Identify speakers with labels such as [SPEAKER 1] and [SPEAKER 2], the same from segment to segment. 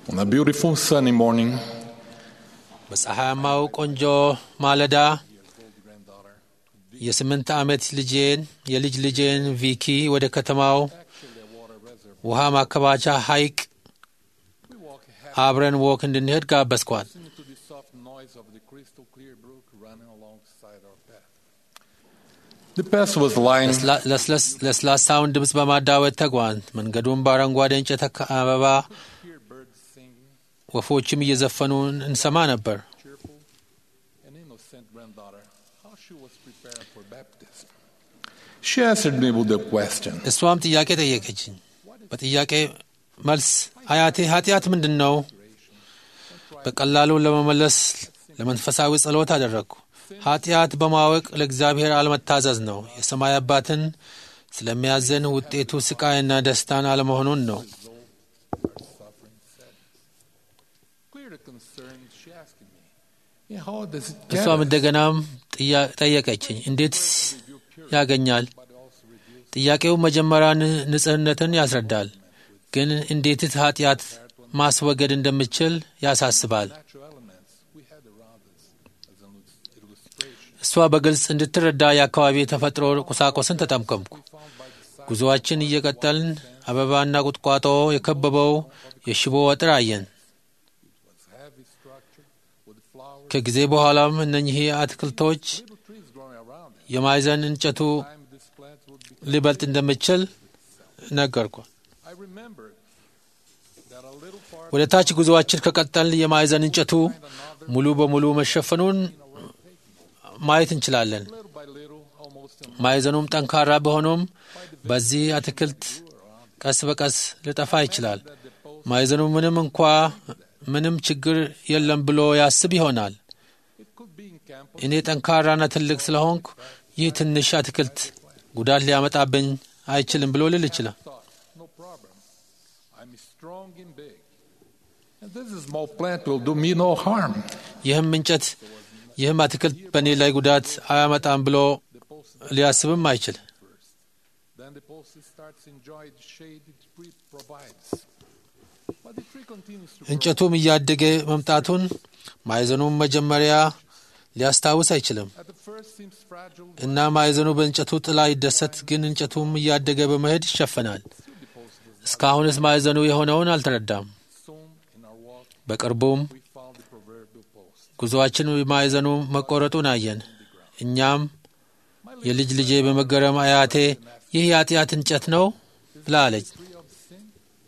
[SPEAKER 1] On a beautiful sunny morning,
[SPEAKER 2] በፀሐያማው ቆንጆ ማለዳ የስምንት ዓመት ልጄን የልጅ ልጄን ቪኪ ወደ ከተማው ውሃ ማከባቻ ሐይቅ አብረን ወክ እንድንሄድ ጋበዝኳት።
[SPEAKER 1] listening to the soft noise of the crystal clear brook running alongside our path. The path was lined
[SPEAKER 2] ለስላ- ለስለስ- ለስላሳውን ድምፅ በማዳወጥ ተጓን። መንገዱን በአረንጓዴ እንጨት አካ- አበባ
[SPEAKER 1] hear birds singing,
[SPEAKER 2] ወፎችም እየዘፈኑ እንሰማ ነበር።
[SPEAKER 1] cheerful and innocent granddaughter, how she was preparing for baptism. She answered me with a question.
[SPEAKER 2] እሷም ጥያቄ ጠየቀችኝ። በጥያቄ መልስ አያቴ ኃጢአት ምንድን ነው? በቀላሉ ለመመለስ ለመንፈሳዊ ጸሎት አደረግኩ። ኃጢአት በማወቅ ለእግዚአብሔር አለመታዘዝ ነው። የሰማይ አባትን ስለሚያዘን ውጤቱ ስቃይና ደስታን አለመሆኑን ነው።
[SPEAKER 1] Clear the concern she asked me. And how does it
[SPEAKER 2] እሷም
[SPEAKER 1] get us?
[SPEAKER 2] እንደገናም ጥያ- ጠየቀችኝ። እንዴት ያገኛል? ጥያቄው መጀመሪያ ን- ንጽህነትን ያስረዳል፣ ግን እንዴትስ ኃጢአት ማስወገድ እንደምችል ያሳስባል።
[SPEAKER 1] Natural elements we had around us as an illustration.
[SPEAKER 2] እሷ በግልጽ እንድትረዳ የአካባቢ የተፈጥሮ ቁሳቁስን ተጠምቀምኩ። ጉዞአችን እየቀጠልን አበባና ቁጥቋጦ የከበበው የሽቦ አጥር አየን።
[SPEAKER 1] Heavy structure with flowers,
[SPEAKER 2] ከጊዜ በኋላም እነኚህ አትክልቶች
[SPEAKER 1] little trees growing around it.
[SPEAKER 2] የማዕዘን እንጨቱ
[SPEAKER 1] Time this plant would be.
[SPEAKER 2] ሊበልጥ እንደምችል ነገርኩ።
[SPEAKER 1] I remembered that a little part
[SPEAKER 2] ወደ ታች ጉዞአችን ከቀጠልን የማዕዘን እንጨቱ ሙሉ በሙሉ መሸፈኑን ማየት እንችላለን።
[SPEAKER 1] little by little, almost in
[SPEAKER 2] ማዕዘኑም ጠንካራ ቢሆኑም በዚህ አትክልት ቀስ በቀስ ሊጠፋ ይችላል። ማዕዘኑ ምንም እንኳ ምንም ችግር የለም ብሎ ያስብ ይሆናል።
[SPEAKER 1] it could be in camp
[SPEAKER 2] እኔ ጠንካራና ትልቅ ስለሆንኩ ይህ ትንሽ አትክልት ጉዳት ሊያመጣብኝ አይችልም ብሎ ልል ይችላል።
[SPEAKER 1] thought, no problem. I'm strong and big. And this small plant will do me no harm.
[SPEAKER 2] ይህም እንጨት ይህም አትክልት በእኔ ላይ ጉዳት አያመጣም ብሎ ሊያስብም አይችል።
[SPEAKER 1] Then the post starts enjoying the shade the tree provides. But the tree continues to grow.
[SPEAKER 2] እንጨቱም እያደገ መምጣቱን ማዕዘኑም መጀመሪያ ሊያስታውስ አይችልም
[SPEAKER 1] At the first seems fragile,
[SPEAKER 2] እና ማዕዘኑ በእንጨቱ ጥላ ይደሰት፣ ግን እንጨቱም እያደገ በመሄድ ይሸፈናል። እስካሁንስ ማዕዘኑ የሆነውን አልተረዳም።
[SPEAKER 1] soon in our walk
[SPEAKER 2] በቅርቡም
[SPEAKER 1] we found the proverbial post.
[SPEAKER 2] ጉዞአችን ማዕዘኑ መቆረጡን አየን። እኛም የልጅ ልጄ በመገረም አያቴ ይህ የኃጢአት እንጨት ነው ብላ አለች።
[SPEAKER 1] Tree of sin.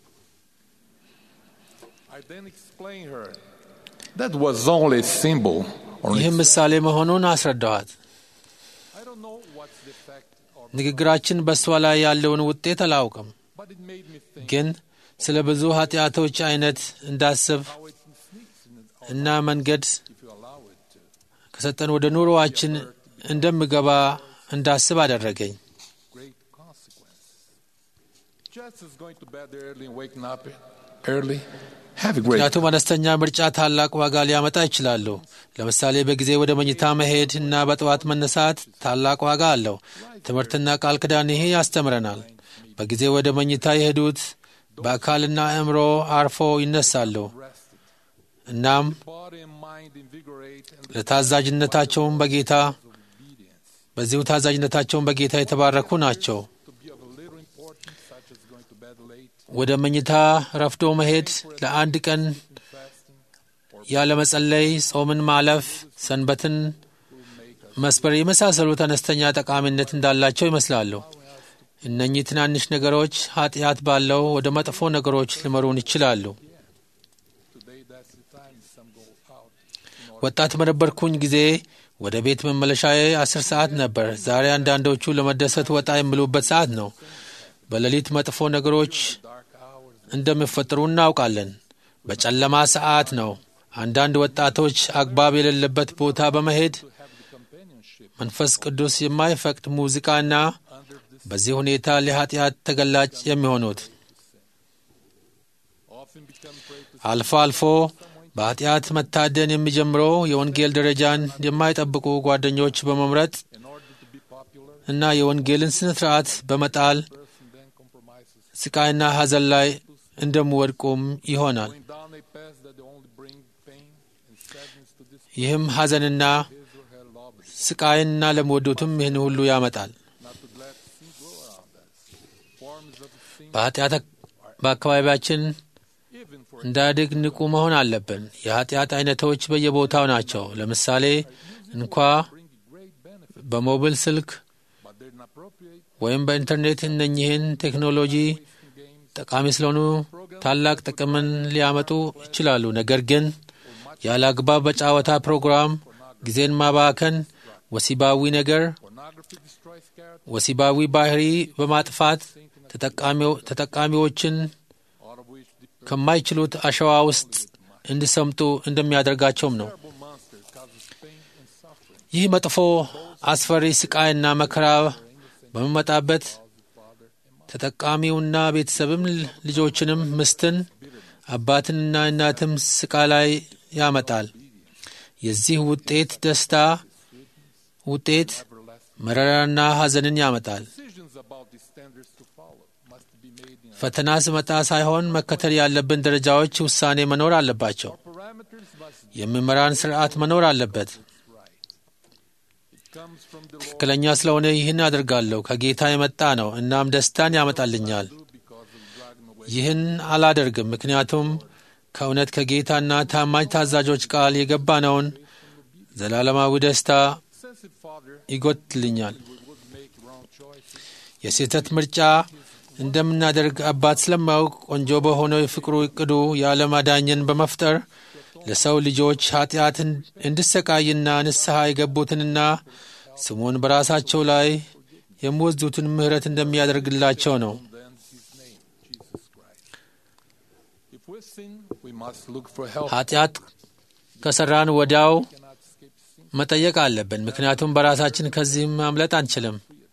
[SPEAKER 1] I then explained her that was only a symbol. Or
[SPEAKER 2] ይህም ምሳሌ መሆኑን አስረዳኋት።
[SPEAKER 1] I don't know what's the effect, or,
[SPEAKER 2] ንግግራችን በእሷ ላይ ያለውን ውጤት አላውቅም፣
[SPEAKER 1] but it made me think
[SPEAKER 2] ግን ስለ ብዙ ኃጢአቶች አይነት እንዳስብ
[SPEAKER 1] how it sneaks in it,
[SPEAKER 2] እና መንገድ
[SPEAKER 1] if you allow it to.
[SPEAKER 2] ከሰጠን ወደ ኑሮዋችን እንደምገባ እንዳስብ አደረገኝ።
[SPEAKER 1] great consequences. Just as going to bed early and waking up early have a great
[SPEAKER 2] ምክንያቱም አነስተኛ ምርጫ ታላቅ ዋጋ ሊያመጣ ይችላሉ። ለምሳሌ በጊዜ ወደ መኝታ መሄድ እና በጠዋት መነሳት ታላቅ ዋጋ አለው። ትምህርትና ቃል ኪዳን ይሄ ያስተምረናል። በጊዜ ወደ መኝታ የሄዱት በአካልና አእምሮ አርፎ ይነሳሉ። እናም
[SPEAKER 1] body and mind invigorate and
[SPEAKER 2] ለታዛዥነታቸውን በጌታ በዚሁ ታዛዥነታቸውን በጌታ የተባረኩ ናቸው።
[SPEAKER 1] to be of a little importance, such as going to bed late,
[SPEAKER 2] ወደ መኝታ ረፍዶ መሄድ ለአንድ ቀን
[SPEAKER 1] fasting,
[SPEAKER 2] ያለ መጸለይ፣ ጾምን ማለፍ፣ ሰንበትን መስበር የመሳሰሉት አነስተኛ ጠቃሚነት እንዳላቸው ይመስላሉ። እነኚህ ትናንሽ ነገሮች ኃጢአት ባለው ወደ መጥፎ ነገሮች ሊመሩን ይችላሉ።
[SPEAKER 1] today that's the time some go out.
[SPEAKER 2] ወጣት በነበርኩኝ ጊዜ ወደ ቤት መመለሻዬ አስር ሰዓት ነበር። ዛሬ አንዳንዶቹ ለመደሰት ወጣ የሚሉበት ሰዓት ነው። በሌሊት መጥፎ ነገሮች እንደሚፈጠሩ እናውቃለን። በጨለማ ሰዓት ነው። አንዳንድ ወጣቶች አግባብ የሌለበት ቦታ በመሄድ መንፈስ ቅዱስ የማይፈቅድ ሙዚቃና በዚህ ሁኔታ ለኃጢአት ተገላጭ የሚሆኑት
[SPEAKER 1] Often become prey to
[SPEAKER 2] አልፎ አልፎ በኃጢአት መታደን የሚጀምረው የወንጌል ደረጃን የማይጠብቁ ጓደኞች በመምረጥ
[SPEAKER 1] in order to be popular,
[SPEAKER 2] እና የወንጌልን ስነ ስርዓት በመጣል
[SPEAKER 1] person then compromises
[SPEAKER 2] ስቃይና ሐዘን ላይ እንደሚወድቁም ይሆናል።
[SPEAKER 1] going down a sadness to this
[SPEAKER 2] ይህም ሐዘንና
[SPEAKER 1] his or her loved,
[SPEAKER 2] ስቃይንና ለሚወዱትም ይህን ሁሉ ያመጣል።
[SPEAKER 1] not to let sin grow around us. Forms of sin,
[SPEAKER 2] በኃጢአት በአካባቢያችን
[SPEAKER 1] even for
[SPEAKER 2] እንዳድግ ንቁ መሆን አለብን። የኃጢአት አይነቶች በየቦታው ናቸው። ለምሳሌ እንኳ
[SPEAKER 1] bringing great benefit,
[SPEAKER 2] በሞብል ስልክ
[SPEAKER 1] but they're inappropriate,
[SPEAKER 2] ወይም በኢንተርኔት እነኚህን ቴክኖሎጂ
[SPEAKER 1] wasting games,
[SPEAKER 2] ጠቃሚ ስለሆኑ ታላቅ ጥቅምን ሊያመጡ ይችላሉ። ነገር ግን ያለ አግባብ በጨዋታ ፕሮግራም ጊዜን ማባከን፣ ወሲባዊ ነገር፣
[SPEAKER 1] pornography destroys character,
[SPEAKER 2] ወሲባዊ ባህሪ በማጥፋት ተጠቃሚው- ተጠቃሚዎችን
[SPEAKER 1] out of which the
[SPEAKER 2] ከማይችሉት አሸዋ ውስጥ እንዲሰምጡ እንደሚያደርጋቸውም ነው።
[SPEAKER 1] terrible monster causes pain and suffering.
[SPEAKER 2] ይህ መጥፎ አስፈሪ ስቃይና መከራ በሚመጣበት ተጠቃሚውና ቤተሰብም ልጆችንም ምስትን አባትንና እናትም ስቃይ ላይ ያመጣል። የዚህ ውጤት ደስታ ውጤት መረራና ሐዘንን ያመጣል።
[SPEAKER 1] Decisions about the standards to follow must be made in
[SPEAKER 2] ፈተና ስመጣ ሳይሆን መከተል ያለብን ደረጃዎች ውሳኔ መኖር አለባቸው።
[SPEAKER 1] parameters must
[SPEAKER 2] የሚመራን ስርዓት መኖር አለበት።
[SPEAKER 1] it comes from the Lord
[SPEAKER 2] ትክክለኛ ስለሆነ ይህን አድርጋለሁ ከጌታ የመጣ ነው፣ እናም ደስታን ያመጣልኛል።
[SPEAKER 1] because of dragging away
[SPEAKER 2] ይህን አላደርግም ምክንያቱም ከእውነት ከጌታና ታማኝ ታዛዦች ቃል የገባነውን ዘላለማዊ ደስታ
[SPEAKER 1] sensitive father
[SPEAKER 2] ይጎትልኛል።
[SPEAKER 1] we would make wrong choices.
[SPEAKER 2] የስህተት ምርጫ እንደምናደርግ አባት ስለማያውቅ ቆንጆ በሆነው የፍቅሩ እቅዱ የዓለም አዳኝን በመፍጠር ለሰው ልጆች ኃጢአት እንዲሰቃይና ንስሐ የገቡትንና ስሙን በራሳቸው ላይ የሚወስዱትን ምሕረት እንደሚያደርግላቸው ነው።
[SPEAKER 1] Then his name, Jesus Christ. If we sin, we must look for help.
[SPEAKER 2] ኃጢአት ከሠራን ወዲያው
[SPEAKER 1] We cannot escape sin.
[SPEAKER 2] መጠየቅ አለብን፣ ምክንያቱም በራሳችን ከዚህ ማምለጥ አንችልም።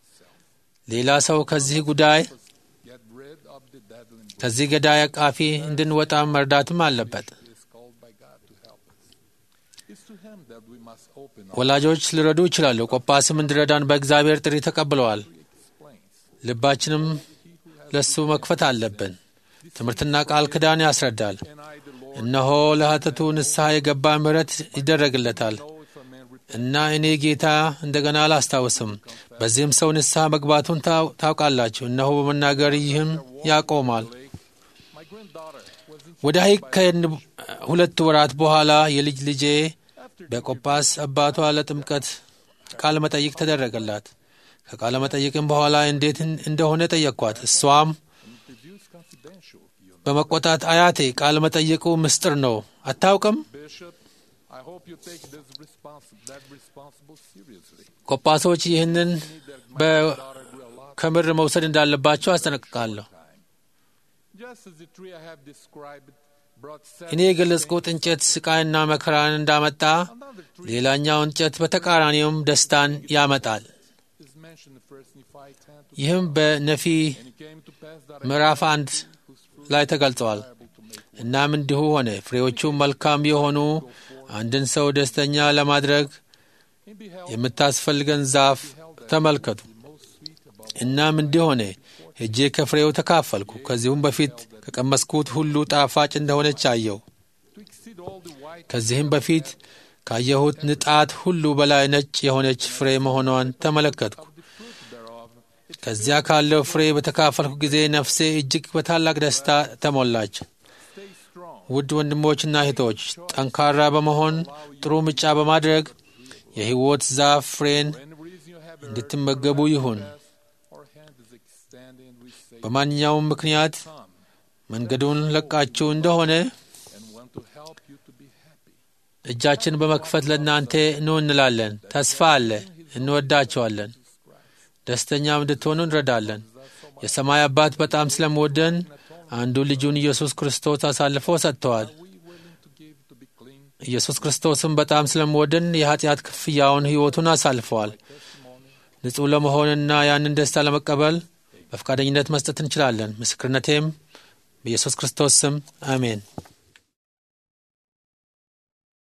[SPEAKER 2] ሌላ ሰው ከዚህ ጉዳይ
[SPEAKER 1] Get rid of the deadly book
[SPEAKER 2] ከዚህ ገዳይ አቃፊ እንድንወጣ መርዳትም አለበት።
[SPEAKER 1] is called by God to help us. It's to him that we must open our
[SPEAKER 2] ወላጆች ሊረዱ ይችላሉ። ቆጳስም እንዲረዳን በእግዚአብሔር ጥሪ ተቀብለዋል።
[SPEAKER 1] explains.
[SPEAKER 2] ልባችንም ለሱ መክፈት አለብን። ትምህርትና ቃል ኪዳን ያስረዳል።
[SPEAKER 1] And I, the Lord,
[SPEAKER 2] እነሆ ለኃጢአቱ ንስሐ የገባ ምሕረት ይደረግለታል
[SPEAKER 1] know if a man repents,
[SPEAKER 2] እና እኔ ጌታ እንደገና አላስታውስም። በዚህም ሰው ንስሐ መግባቱን ታው- ታውቃላችሁ። እነሆ በመናገር ይህም ያቆማል።
[SPEAKER 1] my granddaughter was in
[SPEAKER 2] ወደ ሐይቅ ከሄድን ሁለት ወራት በኋላ የልጅ ልጄ
[SPEAKER 1] after
[SPEAKER 2] በቆጳስ አባቷ ለጥምቀት ቃለ መጠይቅ ተደረገላት። ከቃለ መጠይቅም በኋላ እንዴት እንደሆነ ጠየቅኳት። እሷም
[SPEAKER 1] interviews confidential. You know,
[SPEAKER 2] በመቆጣት አያቴ ቃለ መጠይቁ ምስጢር ነው አታውቅም?
[SPEAKER 1] Bishop, I hope you take this respons- that responsible seriously.
[SPEAKER 2] ቆጳሶች ይህንን
[SPEAKER 1] Need that my
[SPEAKER 2] በ-
[SPEAKER 1] daughter grew a lot
[SPEAKER 2] ከምር መውሰድ እንዳለባቸው አስጠነቅቃለሁ።
[SPEAKER 1] time. Just as the tree I have described brought
[SPEAKER 2] እኔ
[SPEAKER 1] sadness,
[SPEAKER 2] የገለጽኩት እንጨት ስቃይና መከራን እንዳመጣ
[SPEAKER 1] another tree
[SPEAKER 2] ሌላኛው እንጨት በተቃራኒውም ደስታን ያመጣል።
[SPEAKER 1] is mentioned in first Nephi 10 to
[SPEAKER 2] ይህም በነፊ
[SPEAKER 1] And it came to pass that I
[SPEAKER 2] ምዕራፍ አንድ
[SPEAKER 1] whose fruit
[SPEAKER 2] ላይ ተገልጸዋል።
[SPEAKER 1] able to make
[SPEAKER 2] እናም እንዲሁ ሆነ። ፍሬዎቹ መልካም የሆኑ አንድን ሰው ደስተኛ ለማድረግ
[SPEAKER 1] and beheld
[SPEAKER 2] የምታስፈልገን ዛፍ ተመልከቱ።
[SPEAKER 1] the most sweet above
[SPEAKER 2] እናም እንዲህ ሆነ፣ ሄጄ ከፍሬው ተካፈልኩ። ከዚሁም በፊት ከቀመስኩት ሁሉ ጣፋጭ እንደሆነች አየሁ።
[SPEAKER 1] to exceed all the white
[SPEAKER 2] ከዚህም በፊት ካየሁት ንጣት ሁሉ በላይ ነጭ የሆነች ፍሬ መሆኗን ተመለከትኩ።
[SPEAKER 1] the fruit thereof. It
[SPEAKER 2] ከዚያ ካለው ፍሬ በተካፈልኩ ጊዜ ነፍሴ እጅግ በታላቅ ደስታ ተሞላች።
[SPEAKER 1] stay strong.
[SPEAKER 2] ውድ ወንድሞችና እህቶች ጠንካራ በመሆን ጥሩ ምርጫ በማድረግ የሕይወት ዛፍ ፍሬን
[SPEAKER 1] For any reason you have
[SPEAKER 2] እንድትመገቡ ይሁን።
[SPEAKER 1] our hand is extending and we say
[SPEAKER 2] በማንኛውም ምክንያት
[SPEAKER 1] come
[SPEAKER 2] መንገዱን ለቃችሁ እንደሆነ
[SPEAKER 1] and want to help you to be happy.
[SPEAKER 2] እጃችን በመክፈት ለእናንተ ኑ እንላለን። ተስፋ አለ። እንወዳቸዋለን። ደስተኛም እንድትሆኑ እንረዳለን። የሰማይ አባት በጣም ስለምወደን አንዱ ልጁን ኢየሱስ ክርስቶስ አሳልፎ ሰጥተዋል።
[SPEAKER 1] We willing to give to be clean
[SPEAKER 2] ኢየሱስ ክርስቶስም በጣም ስለምወደን የኃጢአት ክፍያውን ሕይወቱን አሳልፈዋል። ንጹሕ ለመሆንና ያንን ደስታ ለመቀበል በፈቃደኝነት መስጠት እንችላለን። ምስክርነቴም በኢየሱስ ክርስቶስ ስም አሜን።